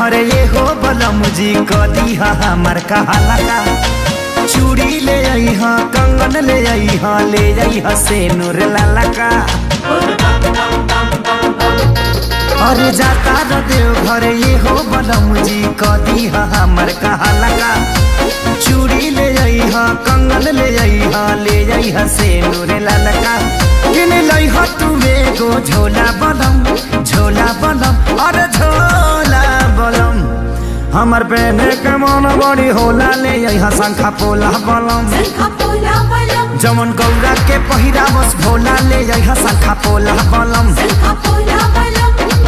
घरे ये हो बलम जी कदी हमर कहाला का चूड़ी ले आई हा कंगन ले आई हा ले आई हा से नूर लाला का अरे जाता र देव घरे ये हो बलम जी कदी हमर कहाला का चूड़ी ले आई हा कंगन ले आई हा ले आई हा से नूर लाला का किन लाई हा तू एगो झोला बलम झोला बलम अरे झोला बलम हमर पहने के मन बड़ी होला ले यहाँ शंखा पोला बलम शंखा पोला बलम जमन गौरा के पहिरा बस भोला ले यहाँ शंखा पोला बलम शंखा पोला बलम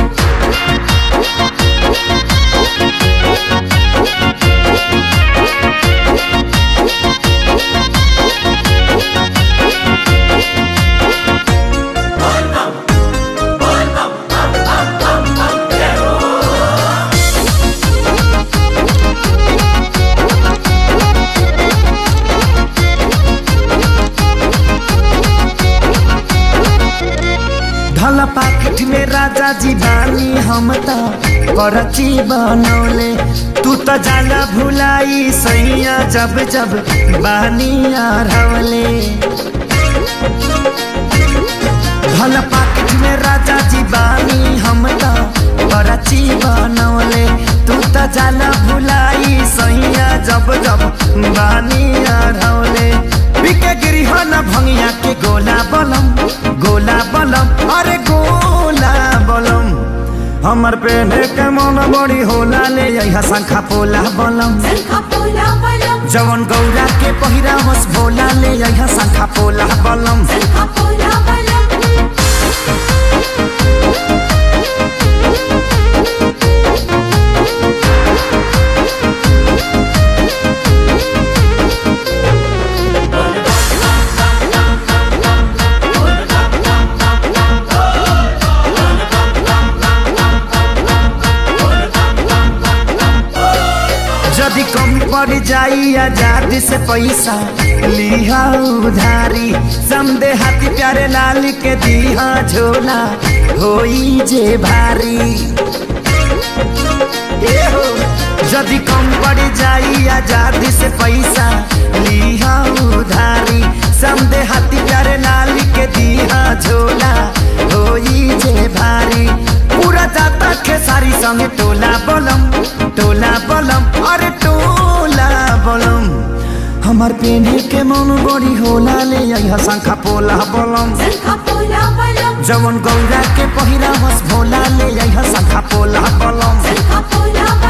धल पाकिट में राजा जी बानी हम त परची बनौले तू त जाला भुलाई सैया जब जब बानी हरवले धल पाकिट में राजा जी बानी हम त परची बनौले तू त जाला भुलाई सैया जब जब बानी हरवले बिके गिरी हो न भंगिया के गोला बलम गोला बलम अरे गोला बलम हमर पेने के मन बड़ी होला ले यहाँ शंखा पोला बलम शंखा पोला बलम जवन गौरा के पहिरा बस भोला ले यहाँ शंखा पोला बलम शंखा पोला बलम यदि कमी पड़ जाई आजादी से पैसा लिहा उधारी समदे हाथी प्यारे लाल के दिहा झोला होई जे भारी ए हो यदि कम पड़ जाई आजादी से पैसा लिहा उधारी समदे हाथी प्यारे लाल के दिहा झोला होई जे भारी पूरा जाता खेसारी संगे टोला बलम टोला बलम अरे टोला बलम हमार पेने के मन बड़ी होला ले यहाँ शंखा पोला बलम शंखा पोला बलम जवन गौरा के पहिरा बस भोला ले यहाँ शंखा पोला बलम शंखा पोला